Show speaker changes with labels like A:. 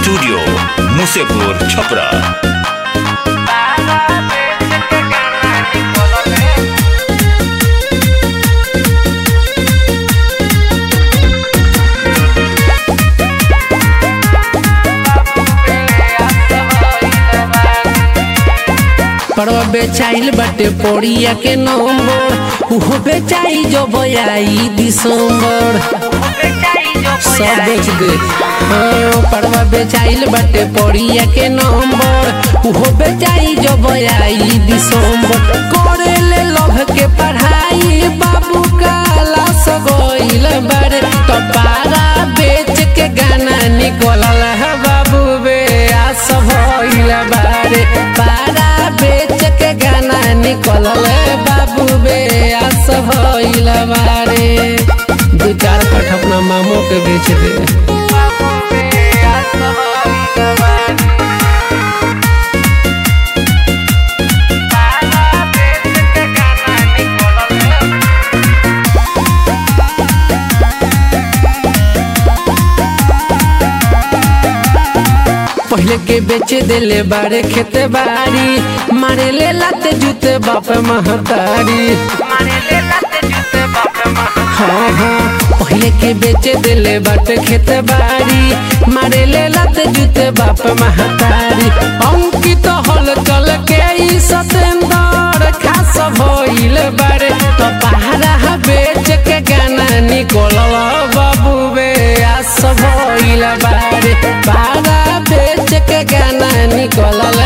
A: studio Musepur Chhapra
B: परवा बेचाइल बाटे पोड़िया के नंबर उहो बेचाई जो बयाई दिसंबर सब बेच दे हाँ, परवा बेचाइल बाटे पोड़िया के नंबर उहो बेचाई जो बयाई दिसंबर करे ले लभ के पढ़ाई बाबू काला सगोइल बारे तो पारा बेच के गाना निकलल है बाबू बे आ सब होइल बारे पारा बेच के गाना निकलल है बाबू बे आ सब होइल बारे दू चार कठ अपना मामो के बेच दे पहले के बेचे देले बारे खेते बारी मारे ले लाते जूते बाप महतारी हाँ हाँ पहले के बेचे देले बाटे खेते बारी मारे ले लाते जूते बाप महतारी अंकित हल चल के ई सतेंदर खास भइल बारे तो पहाड़ा बेच के गाना निकलल बाबू बे आस भइल बारे पहाड़ा बेच के गाना निकलल